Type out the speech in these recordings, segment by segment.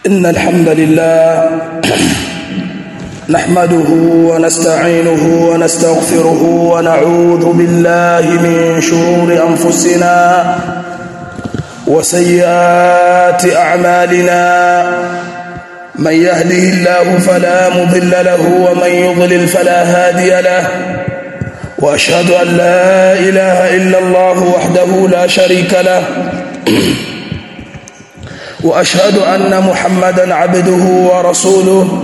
إن الحمد لله نحمده ونستعينه ونستغفره ونعوذ بالله من شرور أنفسنا وسيئات أعمالنا من يهده الله فلا مضل له ومن يضلل فلا هادي له واشهد ان لا اله الا الله وحده لا شريك له واشهد ان محمدا عبده ورسوله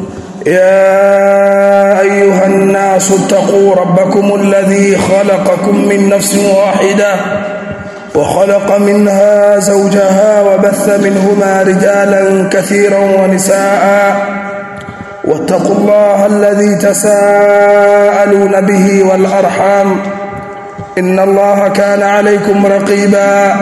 يا ايها الناس اتقوا ربكم الذي خلقكم من نفس واحده وخلق منها زوجها وبث منهما رجالا كثيرا ونساء واتقوا الله الذي تساءلون به والارحام ان الله كان عليكم رقيبا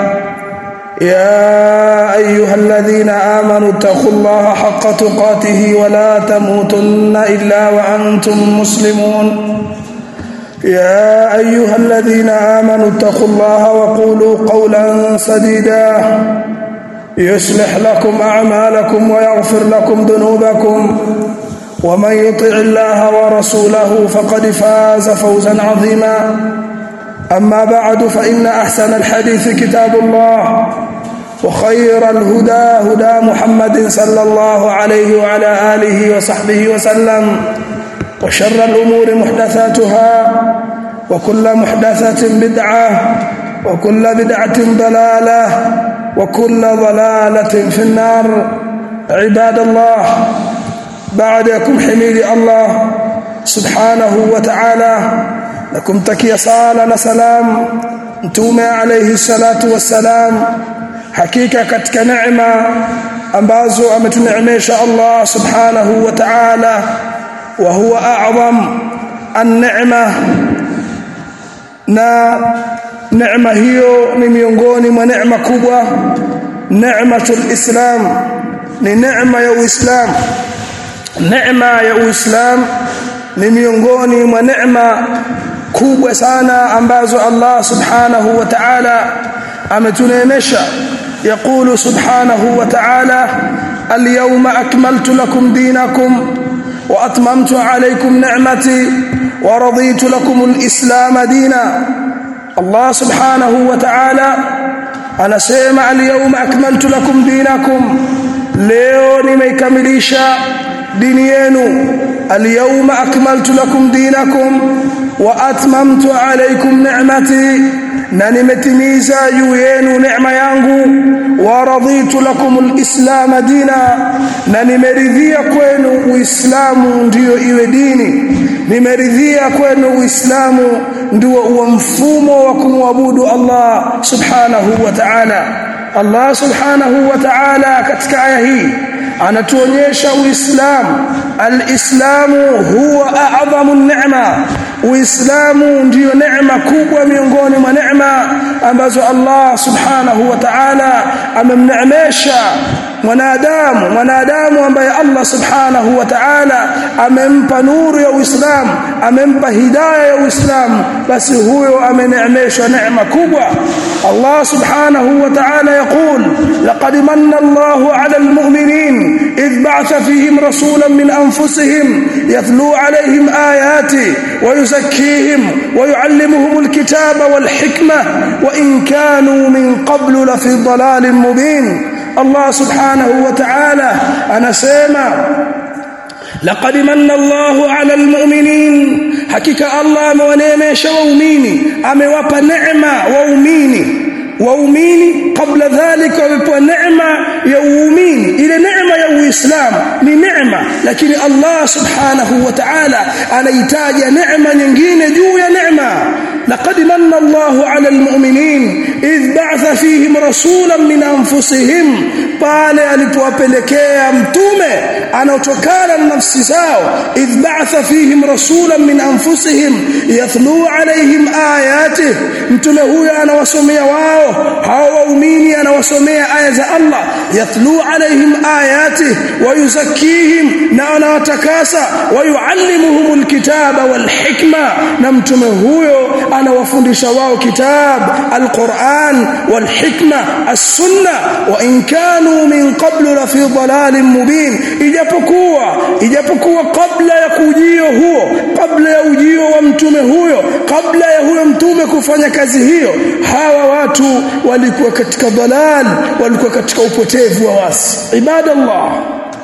يا ايها الذين امنوا اتقوا الله حق تقاته ولا تموتن الا وانتم مسلمون يا ايها الذين امنوا اتقوا الله وقولوا قولا سديدا يصلح لكم اعمالكم ويغفر لكم ذنوبكم ومن يطع الله ورسوله فقد فاز فوزا عظيما اما بعد فان احسن الحديث كتاب الله وخير الهدى هدى محمد صلى الله عليه وعلى اله وصحبه وسلم وشر الأمور محدثاتها وكل محدثة بدعة وكل بدعة ضلالة وكل ضلالة في النار عباد الله بعدكم حميد الله سبحانه وتعالى لكم تكي صالة سلام mtume alayhi salatu wassalam hakika katika neema ambazo ametuneemesha Allah subhanahu wa ta'ala وهو اعظم النعمه na neema hiyo ni miongoni mwa neema kubwa neematul islam ni neema ya uislamu neema ya uislamu ni miongoni mwa neema kubwa sana ambazo Allah subhanahu wa ta'ala ametuneemesha يقول سبحانه وتعالى اليوم أكملت لكم دينكم واتممت عليكم نعمتي ورضيت لكم الاسلام دينا الله سبحانه وتعالى anasema alyawma akmaltu lakum dinakum leo nimeikamilisha dini yenu alyawma akmaltu lakum dinakum wa atmamtu alaykum ni'mati na nimetimiza juu yenu neema yangu wa raditu lakum alislam dina na nimeridhia kwenu uislamu ndiyo iwe dini nimeridhia kwenu uislamu ndio uwe mfumo wa kumwabudu Allah subhanahu wa ta'ala Allah subhanahu wa ta'ala katika aya hii anatuonyesha uislamu alislamu huwa a'zamu ni'ma uislamu ndiyo neema kubwa miongoni mwa neema ambazo Allah subhanahu wa ta'ala amemneemesha mwanadamu mwanadamu ambaye Allah subhanahu wa ta'ala amempa nuru ya uislamu amempa hidayah ya uislamu basi huyo ameneemeshwa neema kubwa Allah subhanahu wa ta'ala يقول لقد من الله على المؤمنين إذ بعث فيهم رسولا من أنفسهم يتلو عليهم آياته ويزكيهم ويعلمهم الكتاب والحكمة وإن كانوا من قبل لفي ضلال مبين الله سبحانه وتعالى أنا سيما لقد من الله على المؤمنين حقيقة الله مونيمش وأميني أمواب نعمة وأميني waumini kabla dhalika wamepewa neema ya uumini ile neema ya uislamu ni neema lakini Allah subhanahu wa ta'ala anahitaja neema nyingine juu ya neema laqad manna Allahu 'ala almu'minin idh ba'atha fihim rasulan min anfusihim pale alipowapelekea mtume anaotokana na nafsi zao idh ba'atha fihim rasulan min anfusihim yathlu 'alayhim ayatihi mtume huyo anawasomea wao hao waumini anawasomea aya za Allah yatlu alaihim ayati wa yuzakkihim na anawatakasa wa yuallimuhum alkitaba walhikma na mtume huyo anawafundisha wao kitab alquran walhikma as-sunna wa in kanu min qablu la fi dhalalin mubin ijapokuwa ijapokuwa kabla ya kujio huo kabla ya ujio wa mtume huyo kabla ya huyo mtume kufanya kazi hiyo hawa watu walikuwa katika dhalal walikuwa katika upotevu wa wasi ibadallah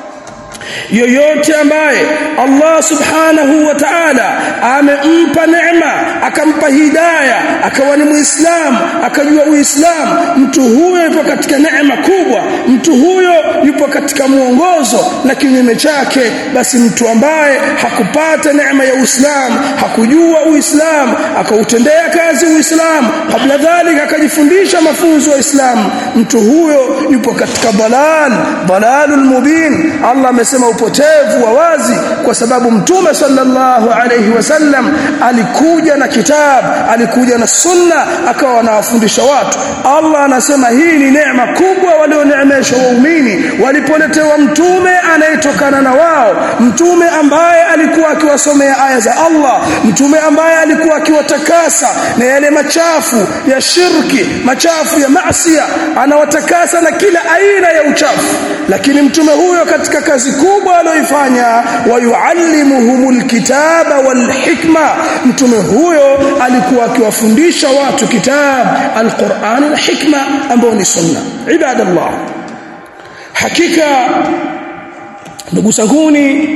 yoyote ambaye Allah subhanahu wa ta'ala amempa neema akampa hidaya akawa ni muislamu akajua uislamu mtu huyo yupo katika neema kubwa mtu huyo yupo katika muongozo na kinyume chake basi mtu ambaye hakupata neema ya uislamu hakujua uislamu akautendea kazi uislamu kabla dhalika akajifundisha mafunzo ya uislamu mtu huyo yupo katika dalal dalalul mubin Allah amesema upotevu wa wazi kwa sababu mtume sallallahu alayhi wasallam alikuja na kitab alikuja na sunna akawa anawafundisha watu Allah anasema hii ni neema kubwa walioneemeshwa waumini walipoletewa mtume anayetokana na wao mtume ambaye alikuwa akiwasomea aya za Allah mtume ambaye alikuwa akiwatakasa na yale machafu ya shirki machafu ya maasiya anawatakasa na kila aina ya uchafu lakini mtume huyo katika kazi kubwa aliyoifanya wayuallimuhumul kitaba wal hikma mtume huyo alikuwa akiwafundisha watu kitab alquran na hikma ambao ni sunna ibadallah hakika ndugu zanguni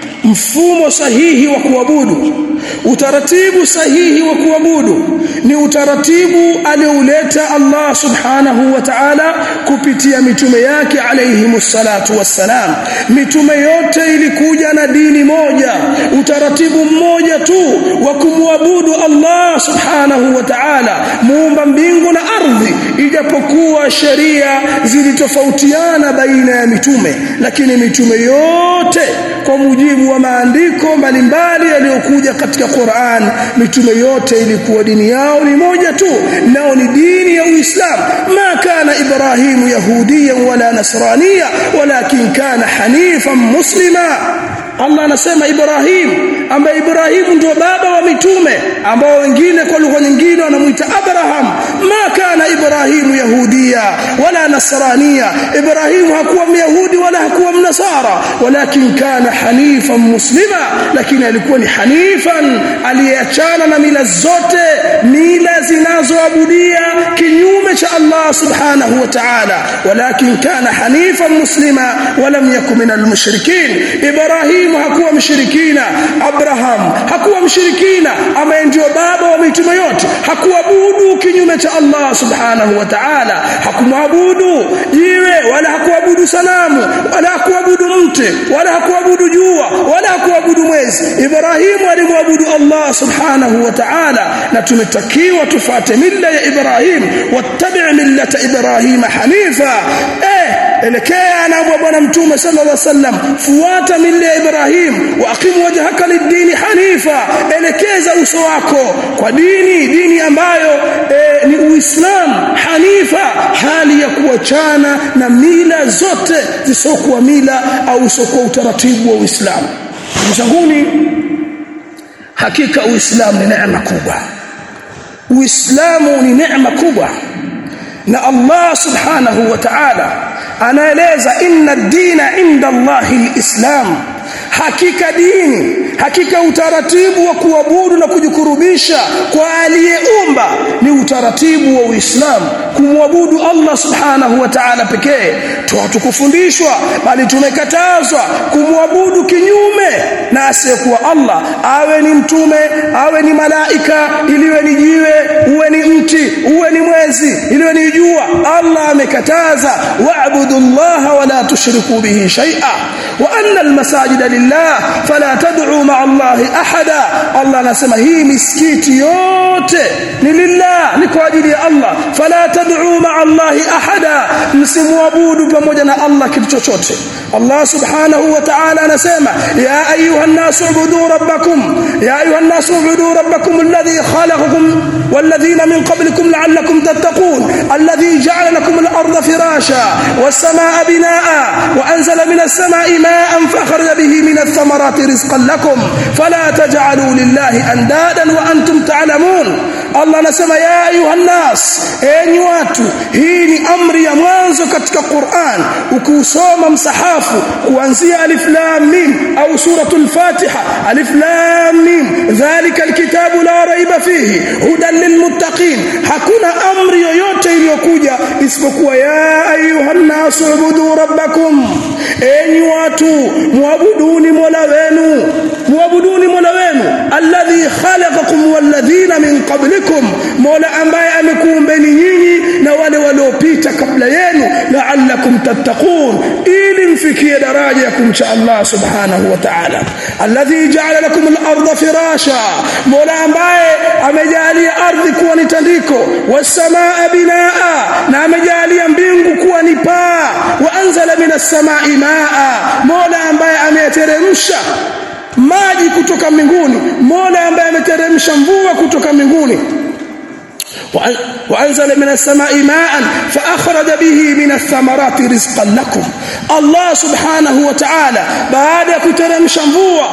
mfumo sahihi wa kuabudu utaratibu sahihi wa kuabudu ni utaratibu aliouleta Allah subhanahu wa ta'ala kupitia mitume yake alayhi salatu wassalam mitume yote ilikuja na dini moja utaratibu mmoja tu wa kumwabudu Allah subhanahu wa ta'ala muumba mbingu na ardhi ijapokuwa sheria zilitofautiana baina ya mitume lakini mitume yote kwa mujibu wa maandiko mbalimbali yaliyokuja katika Qur'an mitume yote ilikuwa dini yao ni moja tu nao ni dini ya Uislamu ma kana Ibrahim yahudiyan wala nasraniya walakin kana hanifan muslima Allah anasema Ibrahim ambaye Ibrahim ndio baba wa mitume ambao wengine kwa lugha nyingine wanamuita Abraham ma kana Ibrahim yahudia wala nasrania Ibrahim hakuwa myahudi wala hakuwa mnasara walakin kana hanifan muslima lakini alikuwa ni hanifan aliyeachana na mila zote mila zinazoabudia kinyume cha Allah subhanahu wa ta'ala walakin kana hanifan muslima walam yakun minal mushrikin Ibrahim Ibrahim hakuwa mshirikina Abraham hakuwa mshirikina ambaye ndio baba wa mitume yote hakuabudu kinyume cha Allah subhanahu wa ta'ala hakumwabudu jiwe wala hakuabudu sanamu wala hakuabudu mti wala hakuabudu jua wala hakuabudu mwezi Ibrahim alimwabudu Allah subhanahu wa ta'ala na tumetakiwa tufate milla ya Ibrahim wattabi' millata Ibrahim hanifa eh elekea na bwana mtume sallallahu alaihi wasallam fuata milla ya Ibrahim wa aqimu wajhaka lid-dini hanifa elekeza uso wako kwa dini dini ambayo e, ni Uislamu hanifa hali ya kuachana na mila zote zisokuwa mila au usokuwa utaratibu wa Uislamu mchanguni hakika Uislamu ni neema kubwa Uislamu ni neema kubwa na Allah subhanahu wa ta'ala anaeleza inna ad-dina inda Allahi al-islam hakika dini hakika utaratibu wa kuabudu na kujikurubisha kwa aliyeumba ni utaratibu wa Uislamu kumwabudu Allah subhanahu wa ta'ala pekee tukufundishwa bali tumekatazwa kumwabudu kinyume na asiyekuwa Allah awe ni mtume awe ni malaika iliwe ni jiwe uwe ni mti uwe ni mwezi iliwe ni jua Allah amekataza wa'budu Allah wa la tushriku bihi shay'a wa anna al-masajida lillah fala tad'u ma'a Allah ahada Allah anasema hii misikiti yote ni lillah ni kwa ajili ya Allah fala tad'u ma'a Allah ahada msimwabudu pamoja na Allah kitu chochote Allah subhanahu wa ta'ala anasema ya ayuha an-nas ubudu rabbakum ya ayuha an-nas ubudu rabbakum alladhi khalaqakum والذين من قبلكم لعلكم تتقون الذي جعل لكم الأرض فراشا والسماء بناء وأنزل anzala minas samai ma'an fa akhraja bihi minat thamarati rizqan lakum fala taj'alu lillahi andadan wa antum ta'lamun Allah anasema ya ayuhan nas enyi watu hii ni amri ya mwanzo katika Qur'an ukiusoma msahafu kuanzia alif lam mim au suratul fatiha alif lam mim dhalika alkitabu la raiba fihi hudan lilmuttaqin hakuna amri yoyote iliyokuja isipokuwa ya ayuhan nas ubudu rabbakum enyi watu muabuduni mola wenu muabuduni mola wenu alladhi khalaqakum walladhina min qablikum mola ambaye amekuumbeni nyinyi na wale waliopita kabla yenu la'allakum tattaqun ili mfikie daraja ya kumcha Allah subhanahu wa ta'ala alladhi ja'ala lakum al-ardha firasha mola ambaye amejalia ardhi kuwa ni tandiko was-samaa binaa na amejalia mbingu kuwa ni paa wa anzala minas samai maa mola ambaye ameteremsha maji kutoka mbinguni mola ambaye ameteremsha mvua kutoka mbinguni وأنزل من السماء ماء فأخرج به من الثمرات رزقا لكم الله سبحانه وتعالى بعد kuteremsha mvua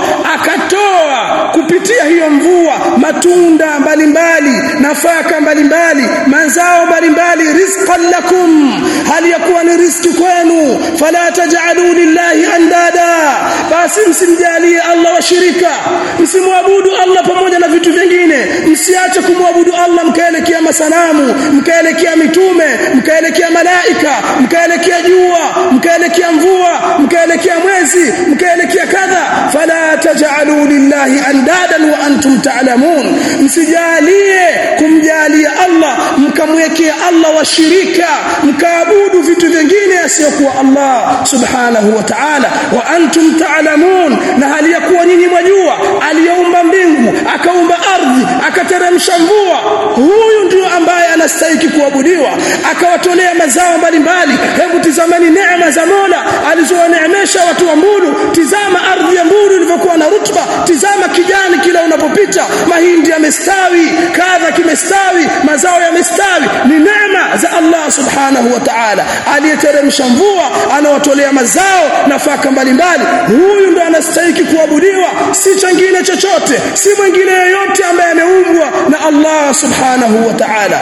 akatoa kupitia hiyo mvua matunda mbalimbali nafaka mbalimbali mazao mbalimbali rizqan lakum hali yakuwa ni riziki kwenu fala taj'alu lillahi andada basi msimjalie Allah washirika msimwabudu Allah pamoja na vitu vingine msiache kumwabudu Allah mkaelekea masanamu mkaelekea mitume mkaelekea malaika mkaelekea jua mkaelekea mvua mkaelekea mwezi mkaelekea kadha fala taj'alu lillahi andadan wa antum ta'lamun msijalie kumjalia Allah mkamwekea Allah washirika mkaabudu vitu vingine asiyokuwa Allah subhanahu wa ta'ala wa antum ta'lamun na hali ya kuwa nyinyi mwajua aliyeumba mbingu akaumba ardhi akateremsha mvua huyu ndio ambaye anastahili kuabudiwa akawatolea mazao mbalimbali hebu tizamani neema za Mola alizowaneemesha watu wa Mbulu tizama ardhi ya Mbulu ilivyokuwa na rutba tizama kijani kila unapopita mahindi yamestawi kadha kimestawi mazao yamestawi ni neema za Allah subhanahu wa ta'ala aliyeteremsha mvua anawatolea mazao nafaka mbalimbali huyu ndo anastahili kuabudiwa si chengine chochote si mwingine yeyote ambaye ameumbwa na Allah subhanahu wa ta'ala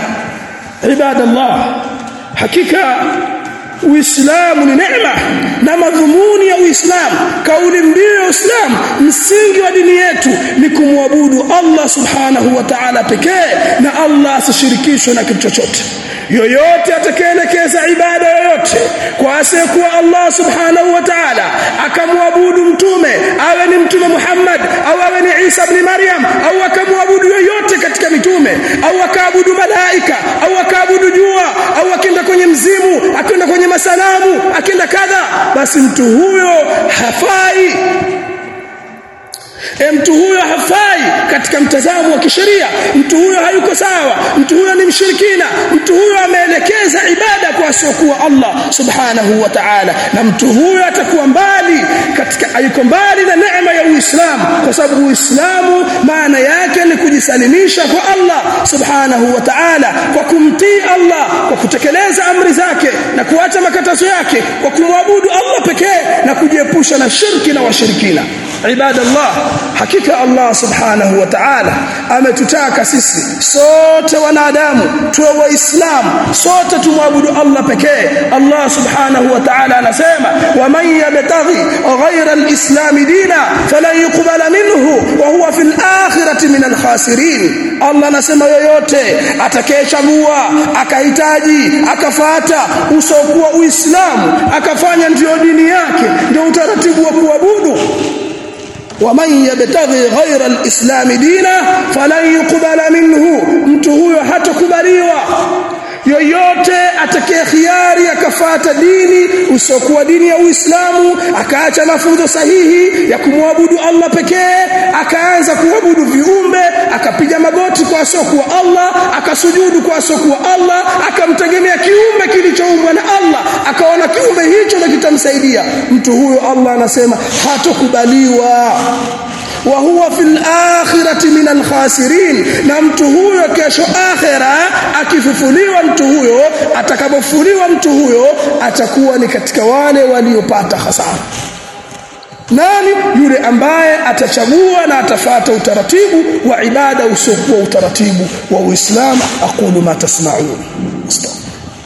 ibadallah hakika Uislamu ni neema na madhumuni ya Uislamu kauli mbiu ya Uislamu msingi wa dini yetu ni kumwabudu Allah subhanahu wa ta'ala pekee na Allah asishirikishwe na kitu chochote yoyote atakayeelekeza ibada yoyote kwa asiyekuwa Allah subhanahu wa ta'ala akamwabudu mtume awe ni mtume Muhammad au awe ni Isa ibn Maryam au akamwabudu yoyote katika mitume au akaabudu malaika au akaabudu jua au akenda kwenye mzimu akenda kwenye masanamu akenda kadha basi mtu huyo hafai E, mtu huyo hafai katika mtazamo wa kisheria mtu huyo hayuko sawa mtu huyo ni mshirikina mtu huyo ameelekeza ibada kwa asiokuwa Allah subhanahu wa ta'ala na mtu huyo atakuwa mbali katika hayuko mbali na neema ya Uislamu kwa sababu Uislamu maana yake ni kujisalimisha kwa Allah subhanahu wa ta'ala kwa kumtii Allah kwa kutekeleza amri zake na kuacha makatazo yake kwa kumwabudu Allah pekee na kujiepusha na shirki na washirikina ibadallah hakika Allah subhanahu wa ta'ala ametutaka sisi sote wanadamu tuwe waislamu sote tumwabudu Allah pekee Allah subhanahu wa ta'ala anasema wa man yabtaghi ghayra al-islam dina falan yuqbala minhu wa huwa fil akhirati min al-khasirin Allah anasema yoyote atakayechagua akahitaji akafata usokuwa uislamu akafanya ndio dini yake ndio utaratibu wa kuabudu ومن يبتغي غير الاسلام دينا فلن يقبل منه mtu huyo hatakubaliwa yoyote atakaye khiari akafata dini usiokuwa dini ya Uislamu akaacha mafunzo sahihi ya kumwabudu Allah pekee akaanza kuabudu viumbe akapiga magoti kwa asiokuwa Allah akasujudu kwa asiokuwa Allah akamtegemea kiumbe kilichoumbwa na Allah akaona kiumbe hicho na kitamsaidia mtu huyo Allah anasema hatokubaliwa wa huwa fil akhirati min al khasirin na mtu huyo kesho akhira akifufuliwa mtu huyo atakapofufuliwa mtu huyo atakuwa ni katika wale waliopata hasara nani yule ambaye atachagua na atafata utaratibu wa ibada usiokuwa utaratibu wa Uislamu aqulu ma tasma'un astaghfir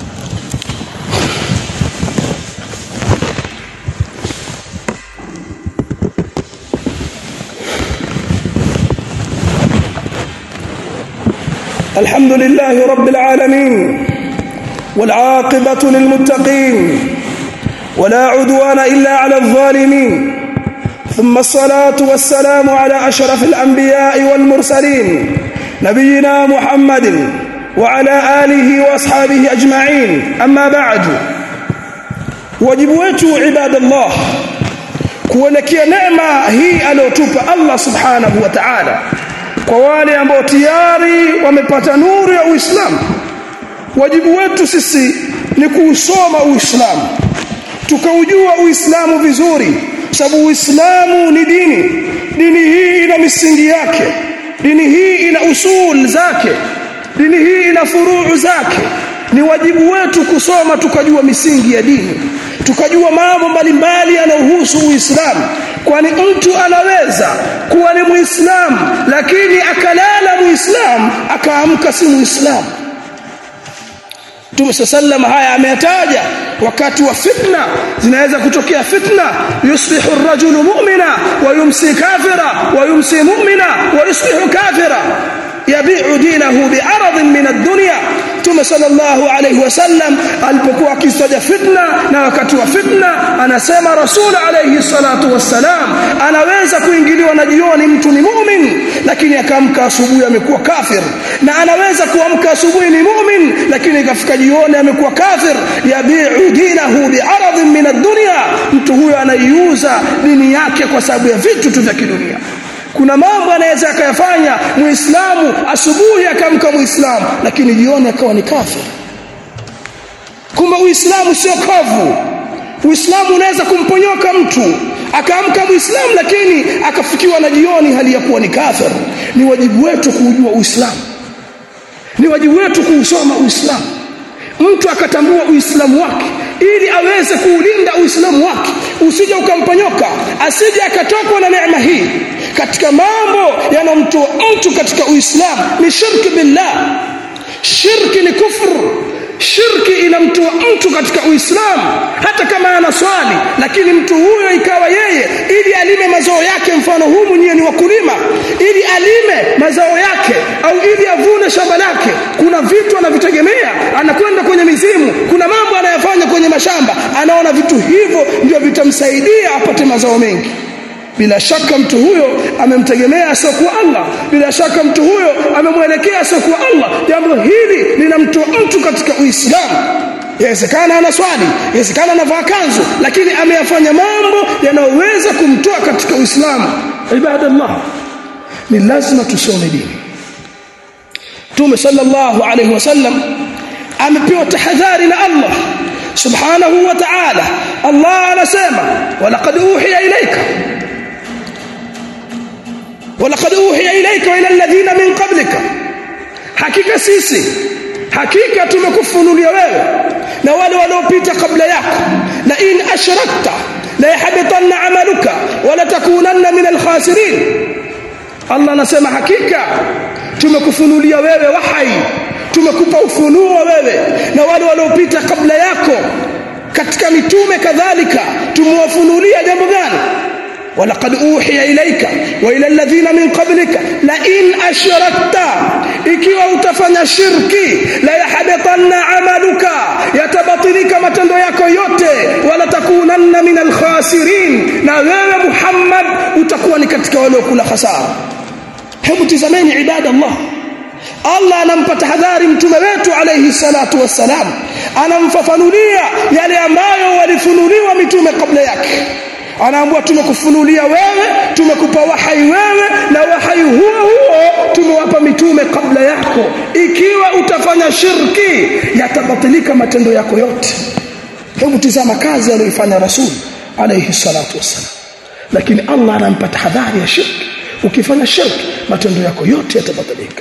الحمد لله رب العالمين والعاقبة للمتقين ولا عدوان إلا على الظالمين ثم الصلاة والسلام على أشرف الأنبياء والمرسلين نبينا محمد وعلى آله وأصحابه أجمعين أما بعد wajibu عباد الله kuelekea neema hii aliyotupa Allah subhanahu wa ta'ala kwa wale ambao tayari wamepata nuru ya Uislamu wajibu wetu sisi ni kuusoma Uislamu tukaujua Uislamu vizuri sababu Uislamu ni dini dini hii ina misingi yake dini hii ina usul zake dini hii ina furuu zake ni wajibu wetu kusoma tukajua misingi ya dini tukajua mambo mbalimbali yanayohusu Uislamu kwani mtu anaweza kuwa ni Muislamu lakini akalala Muislamu akaamka si Muislamu Mtume sallam haya ameyataja wakati wa fitna zinaweza kutokea fitna yusbihu ar-rajulu mu'mina wa yumsi kafira wa yumsi mu'mina wa yusbihu kafira yabi'u dinahu bi'aradin min ad-dunya Mtume sallallahu alayhi wasallam alipokuwa akistaja fitna na wakati wa fitna anasema Rasul alayhi salatu wassalam anaweza kuingiliwa na jioni mtu ni mu'min lakini akamka asubuhi amekuwa kafir na anaweza kuamka asubuhi ni mu'min lakini ikafika jioni amekuwa kafir yabi'u dinahu bi'aradin min ad-dunya mtu huyo anaiuza dini yake kwa sababu ya vitu tu vya kidunia kuna mambo anaweza akayafanya muislamu asubuhi akamka muislamu lakini jioni akawa ni kafir kumbe uislamu sio kavu uislamu unaweza kumponyoka mtu akaamka muislamu lakini akafikiwa na jioni hali ya kuwa ni kafir ni wajibu wetu kuujua uislamu ni wajibu wetu kuusoma uislamu mtu akatambua uislamu wake ili aweze kuulinda uislamu wake usije ukamponyoka asije akatokwa na neema hii katika mambo yanomtoa mtu katika uislamu ni shirki billah shirki ni kufru shirki inamtoa mtu katika uislamu hata kama ana swali lakini mtu huyo ikawa yeye ili alime mazao yake mfano huu mwenyewe ni wakulima ili alime mazao yake au ili avune shamba lake kuna vitu anavitegemea anakwenda kwenye mizimu kuna mambo anayofanya kwenye mashamba anaona vitu hivyo ndio vitamsaidia apate mazao mengi bila shaka mtu huyo amemtegemea asiokuwa Allah bila shaka mtu huyo amemwelekea asiokuwa Allah jambo hili linamtoa mtu katika Uislamu yawezekana ana swali yawezekana anavaa kanzu lakini ameyafanya mambo yanayoweza kumtoa katika Uislamu ibadallah ni lazima tusome dini Mtume sallallahu alayhi wasallam amepewa tahadhari na Allah subhanahu wa ta'ala Allah anasema walaqad uhiya ilayka ولقد أوحي إليك وإلى الذين من قبلك hakika sisi hakika tumekufunulia wewe na wale waliopita kabla yako la in ashrakta la yahbatanna amaluka wala takunanna min alkhasirin Allah anasema hakika tumekufunulia wewe wahai tumekupa ufunuo wewe na wale waliopita kabla yako katika mitume kadhalika tumewafunulia jambo gani ولقد أوحي إليك وإلى الذين من قبلك لئن أشركت ikiwa utafanya shirki la yahbatanna amaluka yatabatilika matendo yako yote wala takunanna min alkhasirin na wewe Muhammad utakuwa ni katika wale kula hasara hebu tizameni ibada Allah Allah anampa tahadhari mtume wetu alayhi salatu wassalam anamfafanulia yale ambayo walifunuliwa mitume kabla yake anaambia tumekufunulia wewe tumekupa wahai wewe na wahai huo huo tumewapa mitume kabla yako ikiwa utafanya shirki yatabatilika matendo yako yote hebu tizama kazi aliyoifanya rasul alayhi salatu wassalam lakini Allah anampa tahadhari ya shirki ukifanya shirki matendo yako yote yatabadilika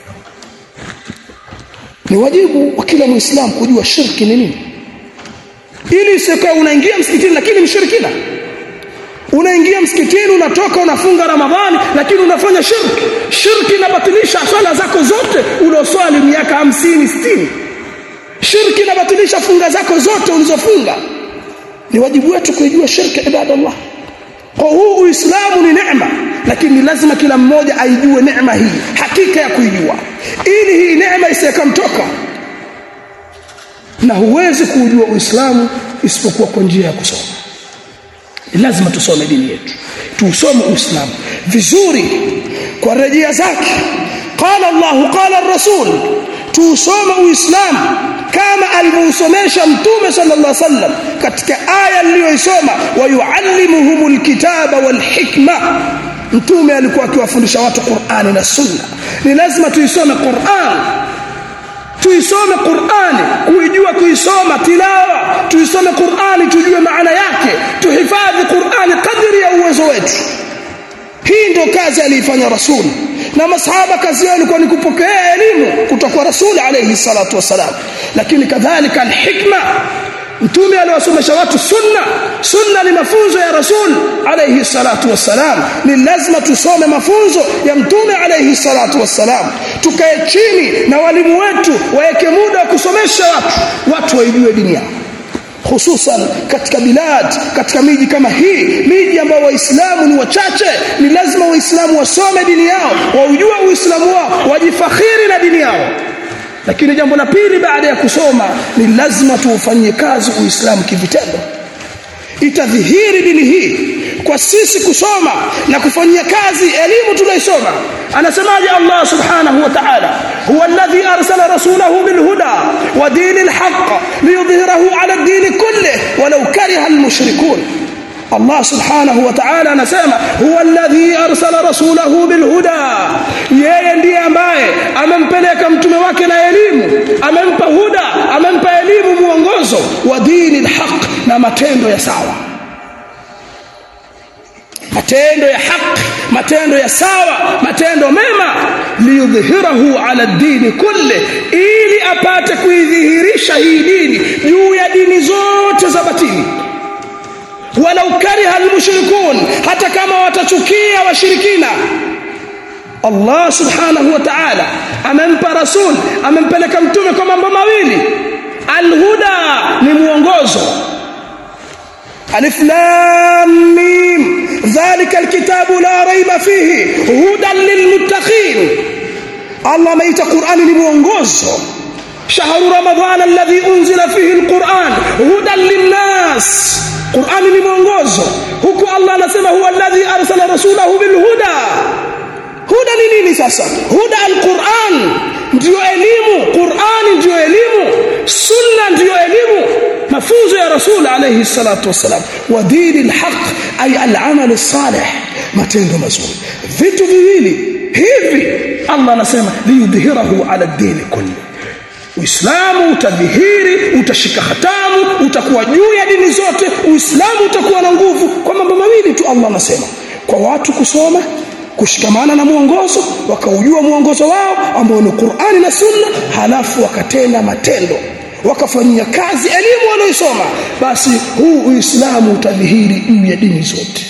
ni wajibu wa kila muislamu kujua shirki ni nini ili isikae unaingia msikitini lakini mshirikina unaingia msikitini unatoka unafunga ramadhani lakini unafanya shirki shirki inabatilisha swala zako zote ulioswali miaka hamsini sitini shirki inabatilisha funga zako zote ulizofunga ni wajibu wetu kuijua shirki ibadallah kwa huu uislamu ni neema lakini lazima kila mmoja aijue neema hii hakika ya kuijua ili hii neema isiyekamtoka na huwezi kuujua uislamu isipokuwa kwa njia ya kusoma ni lazima tusome dini yetu tuusome uislamu vizuri kwa rejea zake qala allah qala rasul tuusome uislamu kama alivyousomesha mtume sallallahu alaihi wasallam katika aya aliyoisoma wayuallimuhumul kitaba wal hikma mtume alikuwa akiwafundisha watu Qur'ani na Sunna ni lazima tuisome Qur'an tuisome Qur'ani kuijua kuisoma tilawa tuisome Qur'ani tujue maana yake tuhifadhi Qur'ani kadri ya uwezo wetu hii ndio kazi aliifanya rasul na masahaba kazi yao ilikuwa ni kupokea elimu kutoka kwa rasul alayhi salatu wasalam lakini kadhalika alhikma mtume aliwasomesha watu sunna sunna ni mafunzo ya rasul alayhi salatu wassalam ni lazima tusome mafunzo ya mtume alayhi salatu wassalam tukae chini na walimu wetu waweke muda wa kusomesha watu watu waijue dini yao hususan katika bilad katika miji kama hii miji ambayo waislamu ni wachache ni lazima waislamu wasome dini yao waujue uislamu wao wajifakhiri na dini yao lakini jambo la pili baada ya kusoma ni lazima tuufanyie kazi uislamu kivitendo itadhihiri dini hii kwa sisi kusoma na kufanyia kazi elimu tunaisoma anasemaje Allah subhanahu wa ta'ala huwa alladhi arsala rasulahu bil huda wa dinil haqq liyudhhirahu ala ad-din kulli walau kariha al-mushrikun Allah subhanahu wa ta'ala anasema huwa alladhi arsala rasulahu bil huda yeye ndiye ambaye amempeleka mtume wake na elimu amempa huda amempa elimu muongozo wa dinil haqq na matendo ya sawa matendo ya haki matendo ya sawa matendo mema liyudhhirahu ala dini kulli ili apate kuidhihirisha hii dini juu ya dini zote za batili walau kariha almushrikun hata kama watachukia washirikina Allah subhanahu wa ta'ala amempa rasul amempeleka mtume kwa mambo mawili alhuda ni muongozo alif lam mim dhalika alkitabu la raiba fihi hudan lilmuttaqin Allah ameita Qur'ani ni muongozo shahru ramadhana alladhi unzila fihi alquran hudan linnas Qur'ani ni mwongozo huku Allah anasema huwa alladhi arsala rasulahu bilhuda huda ni nini sasa huda alquran ndio elimu Qur'ani ndio elimu sunna ndio elimu mafunzo ya rasul alayhi salatu wasalam wa dini alhaq ay alamal salih matendo mazuri vitu viwili hivi Allah anasema liyudhhirahu ala dini kulli Uislamu utadhihiri, utashika hatamu, utakuwa juu ya dini zote, Uislamu utakuwa na nguvu kwa mambo mawili tu Allah anasema. Kwa watu kusoma, kushikamana na mwongozo, wakaujua mwongozo wao ambao ni Qur'ani na Sunna, halafu wakatenda matendo, wakafanyia kazi elimu wanaoisoma, basi huu Uislamu utadhihiri juu ya dini zote.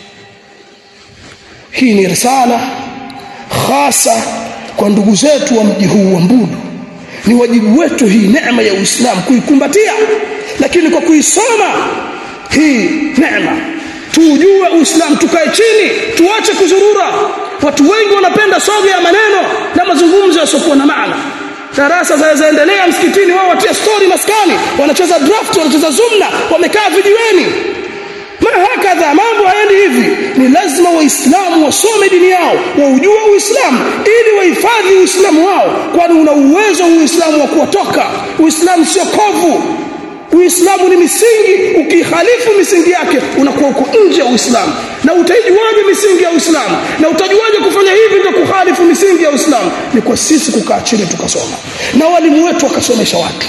Hii ni risala hasa kwa ndugu zetu wa mji huu wa Mbudu ni wajibu wetu hii neema ya Uislamu kuikumbatia lakini kwa kuisoma hii neema tujue Uislamu tukae chini tuache kuzurura watu wengi wanapenda soga ya maneno na mazungumzo yasiokuwa na maana darasa zinazoendelea msikitini wao watia story maskani wanacheza draft wanacheza zumna wamekaa vijiweni ma hakadha mambo haendi hivi ni lazima waislamu wasome dini yao waujue uislamu ili wahifadhi uislamu wao kwani una uwezo uislamu wa kuwatoka uislamu sio kovu uislamu ni misingi ukihalifu misingi yake unakuwa uko nje ya uislamu na utaijuaje misingi ya uislamu na utajuaje kufanya hivi ndio kuhalifu misingi ya uislamu ni kwa sisi kukaa chini tukasoma na walimu wetu wakasomesha watu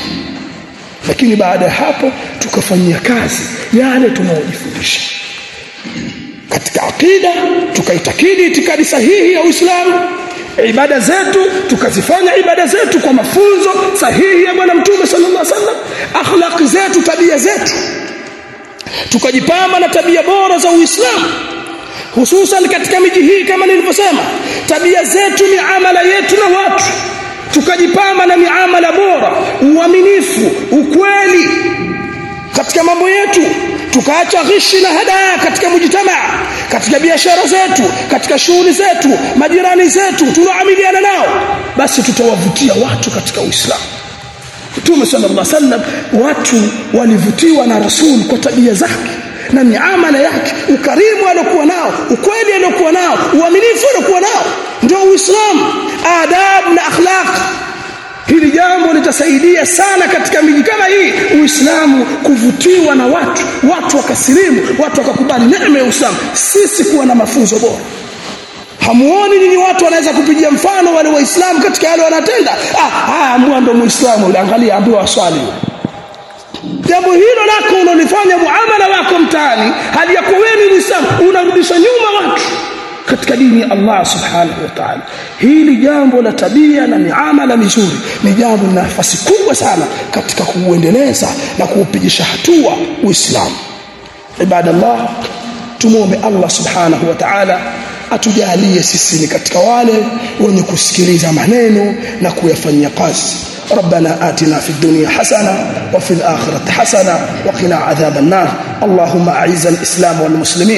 lakini baada ya hapo tukafanyia kazi yale tunayojifundisha katika akida tukaitakidi itikadi sahihi ya Uislamu ibada zetu tukazifanya ibada zetu kwa mafunzo sahihi ya bwana mtume sallallahu alaihi wasallam akhlaqi zetu tabia zetu tukajipamba na tabia bora za Uislamu hususan katika miji hii kama nilivyosema tabia zetu miamala yetu na watu tukajipamba na miamala bora uaminifu ukweli katika mambo yetu tukaacha ghishi na hadaa katika mujtamaa katika biashara zetu katika shughuli zetu majirani zetu tunaamiliana nao basi tutawavutia watu katika Uislamu Mtume sallallahu alaihi wasallam watu walivutiwa na Rasul kwa tabia zake na miamala yake ukarimu aliokuwa nao ukweli aliokuwa nao uaminifu aliokuwa nao ndio Uislamu adab na akhlaq hili jambo litasaidia sana katika miji kama hii Uislamu kuvutiwa na watu watu wakasilimu watu wakakubali neema ya Uislamu sisi kuwa na mafunzo bora hamuoni nyinyi watu wanaweza kupigia mfano wale waislamu katika yale wanatenda ah haya ambua ndo muislamu angalia ambiwa swali jambo hilo lako unalifanya muamala wako mtaani hali ya kuweni muislamu unarudisha nyuma watu katika dini ya Allah subhanahu wa ta'ala hili jambo la tabia na miamala mizuri ni jambo lina nafasi kubwa sana katika kuuendeleza na kuupigisha hatua uislamu ibadallah tumuombe Allah subhanahu wa ta'ala atujalie sisi ni katika wale wenye kusikiliza maneno na kuyafanyia kazi ربنا آتنا في الدنيا حسنة وفي الآخرة حسنة وقنا عذاب النار اللهم أعز الإسلام والمسلمين